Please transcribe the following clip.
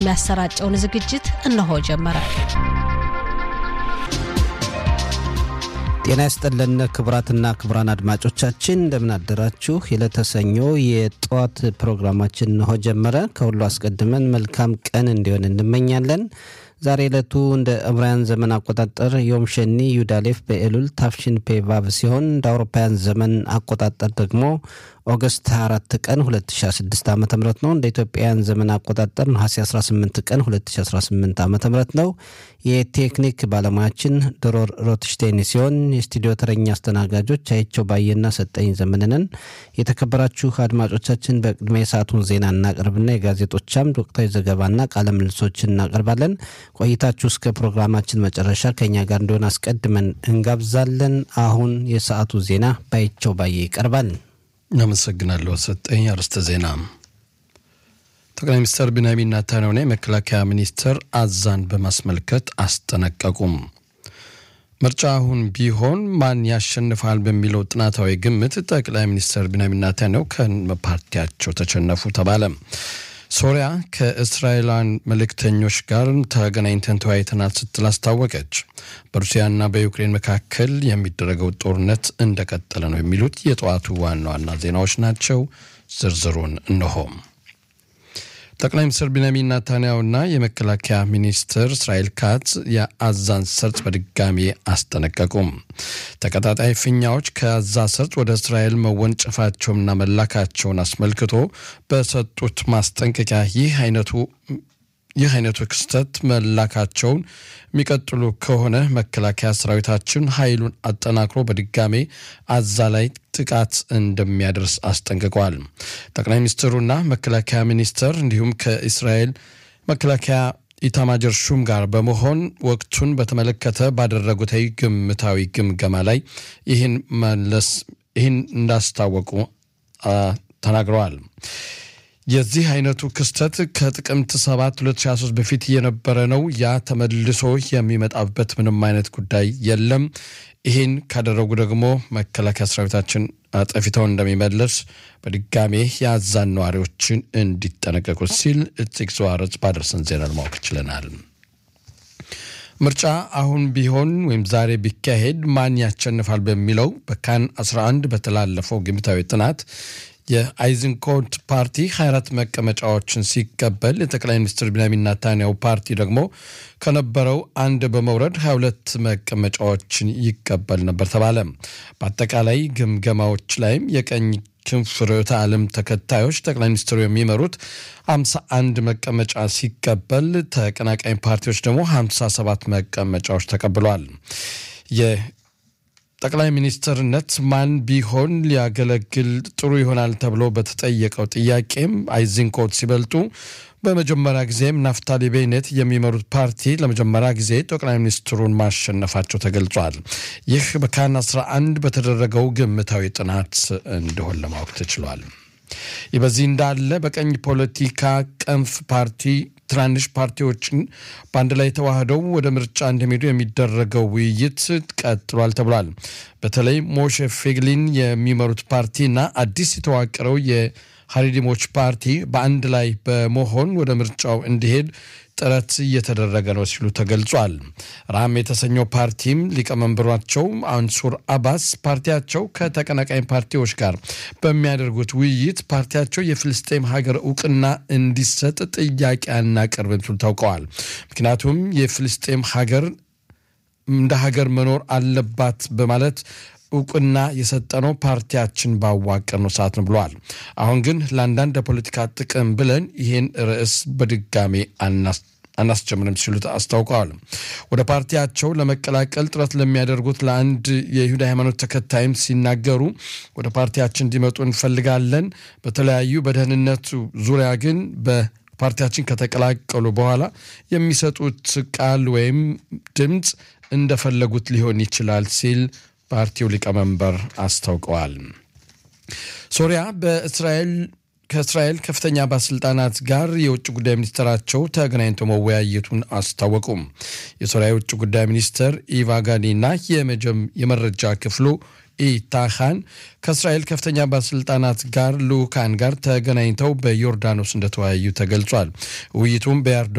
ያሰራጨውን ዝግጅት እነሆ ጀመረ። ጤና ይስጥልን ክቡራትና ክቡራን አድማጮቻችን እንደምን አደራችሁ። የለተሰኞ የጠዋት ፕሮግራማችን እነሆ ጀመረ። ከሁሉ አስቀድመን መልካም ቀን እንዲሆን እንመኛለን። ዛሬ ዕለቱ እንደ ዕብራውያን ዘመን አቆጣጠር ዮም ሸኒ ዩዳሌፍ በኤሉል ታፍሽን ፔቫቭ ሲሆን እንደ አውሮፓውያን ዘመን አቆጣጠር ደግሞ ኦገስት 24 ቀን 2016 ዓ ም ነው። እንደ ኢትዮጵያውያን ዘመን አቆጣጠር ነሐሴ 18 ቀን 2018 ዓ ም ነው። የቴክኒክ ባለሙያችን ድሮር ሮትሽቴን ሲሆን የስቱዲዮ ተረኛ አስተናጋጆች አይቸው ባየና ሰጠኝ ዘመንንን። የተከበራችሁ አድማጮቻችን በቅድሚያ የሰዓቱን ዜና እናቀርብና የጋዜጦች አምድ ወቅታዊ ዘገባና ቃለ ምልሶችን እናቀርባለን። ቆይታችሁ እስከ ፕሮግራማችን መጨረሻ ከኛ ጋር እንደሆነ አስቀድመን እንጋብዛለን። አሁን የሰዓቱ ዜና ባይቸው ባየ ይቀርባል። አመሰግናለሁ ሰጠኝ። አርዕስተ ዜና ጠቅላይ ሚኒስትር ቢንያሚን ኔታንያሁና የመከላከያ ሚኒስትር አዛን በማስመልከት አስጠነቀቁም። ምርጫ አሁን ቢሆን ማን ያሸንፋል በሚለው ጥናታዊ ግምት ጠቅላይ ሚኒስትር ቢንያሚን ኔታንያሁ ከፓርቲያቸው ተሸነፉ ተባለ። ሶሪያ ከእስራኤላውያን መልእክተኞች ጋር ተገናኝተን ተወያይተናል ስትል አስታወቀች። በሩሲያና በዩክሬን መካከል የሚደረገው ጦርነት እንደቀጠለ ነው የሚሉት የጠዋቱ ዋና ዋና ዜናዎች ናቸው። ዝርዝሩን እነሆም። ጠቅላይ ሚኒስትር ቢንያሚን ናታንያሁና የመከላከያ ሚኒስትር እስራኤል ካትዝ የአዛን ሰርጥ በድጋሚ አስጠነቀቁም። ተቀጣጣይ ፊኛዎች ከአዛ ሰርጥ ወደ እስራኤል መወንጨፋቸውንና መላካቸውን አስመልክቶ በሰጡት ማስጠንቀቂያ ይህ አይነቱ ይህ አይነቱ ክስተት መላካቸውን የሚቀጥሉ ከሆነ መከላከያ ሰራዊታችን ኃይሉን አጠናክሮ በድጋሜ አዛ ላይ ጥቃት እንደሚያደርስ አስጠንቅቀዋል። ጠቅላይ ሚኒስትሩና መከላከያ ሚኒስትር እንዲሁም ከእስራኤል መከላከያ ኢታማጀር ሹም ጋር በመሆን ወቅቱን በተመለከተ ባደረጉት ግምታዊ ግምገማ ላይ ይህን መለስ ይህን እንዳስታወቁ ተናግረዋል። የዚህ አይነቱ ክስተት ከጥቅምት 7 2023 በፊት የነበረ ነው። ያ ተመልሶ የሚመጣበት ምንም አይነት ጉዳይ የለም። ይህን ካደረጉ ደግሞ መከላከያ ሰራዊታችን አጠፊተው እንደሚመለስ በድጋሜ የአዛን ነዋሪዎችን እንዲጠነቀቁ ሲል እጅግ ዘዋረጽ ባደረሰን ዜና ለማወቅ ችለናል። ምርጫ አሁን ቢሆን ወይም ዛሬ ቢካሄድ ማን ያሸንፋል በሚለው በካን 11 በተላለፈው ግምታዊ ጥናት የአይዝንኮት ፓርቲ 24 መቀመጫዎችን ሲቀበል የጠቅላይ ሚኒስትር ቢንያሚን ናታንያሁ ፓርቲ ደግሞ ከነበረው አንድ በመውረድ 22 መቀመጫዎችን ይቀበል ነበር ተባለ። በአጠቃላይ ግምገማዎች ላይም የቀኝ ክንፍ ርዕዮተ ዓለም ተከታዮች ጠቅላይ ሚኒስትሩ የሚመሩት 51 መቀመጫ ሲቀበል ተቀናቃኝ ፓርቲዎች ደግሞ 57 መቀመጫዎች ተቀብለዋል። ጠቅላይ ሚኒስትርነት ማን ቢሆን ሊያገለግል ጥሩ ይሆናል ተብሎ በተጠየቀው ጥያቄም አይዝንኮት ሲበልጡ በመጀመሪያ ጊዜም ናፍታሊ ቤኔት የሚመሩት ፓርቲ ለመጀመሪያ ጊዜ ጠቅላይ ሚኒስትሩን ማሸነፋቸው ተገልጿል። ይህ በካን 11 በተደረገው ግምታዊ ጥናት እንደሆን ለማወቅ ተችሏል። ይህ በዚህ እንዳለ በቀኝ ፖለቲካ ቀንፍ ፓርቲ ትናንሽ ፓርቲዎችን በአንድ ላይ ተዋህደው ወደ ምርጫ እንደሚሄዱ የሚደረገው ውይይት ቀጥሏል ተብሏል። በተለይ ሞሼ ፌግሊን የሚመሩት ፓርቲና አዲስ የተዋቀረው የሀሪዲሞች ፓርቲ በአንድ ላይ በመሆን ወደ ምርጫው እንዲሄድ ጥረት እየተደረገ ነው ሲሉ ተገልጿል። ራም የተሰኘው ፓርቲም ሊቀመንበሯቸው አንሱር አባስ ፓርቲያቸው ከተቀናቃኝ ፓርቲዎች ጋር በሚያደርጉት ውይይት ፓርቲያቸው የፍልስጤም ሀገር እውቅና እንዲሰጥ ጥያቄ አናቀርብም ሲሉ ታውቀዋል። ምክንያቱም የፍልስጤም ሀገር እንደ ሀገር መኖር አለባት በማለት እውቅና የሰጠነው ፓርቲያችን ባዋቀርነው ሰዓት ነው ብለዋል። አሁን ግን ለአንዳንድ የፖለቲካ ጥቅም ብለን ይህን ርዕስ በድጋሜ አናስጀምርም ሲሉ አስታውቀዋል። ወደ ፓርቲያቸው ለመቀላቀል ጥረት ለሚያደርጉት ለአንድ የይሁዳ ሃይማኖት ተከታይም ሲናገሩ ወደ ፓርቲያችን እንዲመጡ እንፈልጋለን። በተለያዩ በደህንነቱ ዙሪያ ግን በፓርቲያችን ከተቀላቀሉ በኋላ የሚሰጡት ቃል ወይም ድምፅ እንደፈለጉት ሊሆን ይችላል ሲል ፓርቲው ሊቀመንበር አስታውቀዋል። ሶሪያ በእስራኤል ከእስራኤል ከፍተኛ ባለስልጣናት ጋር የውጭ ጉዳይ ሚኒስትራቸው ተገናኝተው መወያየቱን አስታወቁም። የሶሪያ የውጭ ጉዳይ ሚኒስትር ኢቫጋኒና የመረጃ ክፍሉ ኢታሃን ከእስራኤል ከፍተኛ ባለስልጣናት ጋር ልኡካን ጋር ተገናኝተው በዮርዳኖስ እንደተወያዩ ተገልጿል። ውይይቱም በያርዶ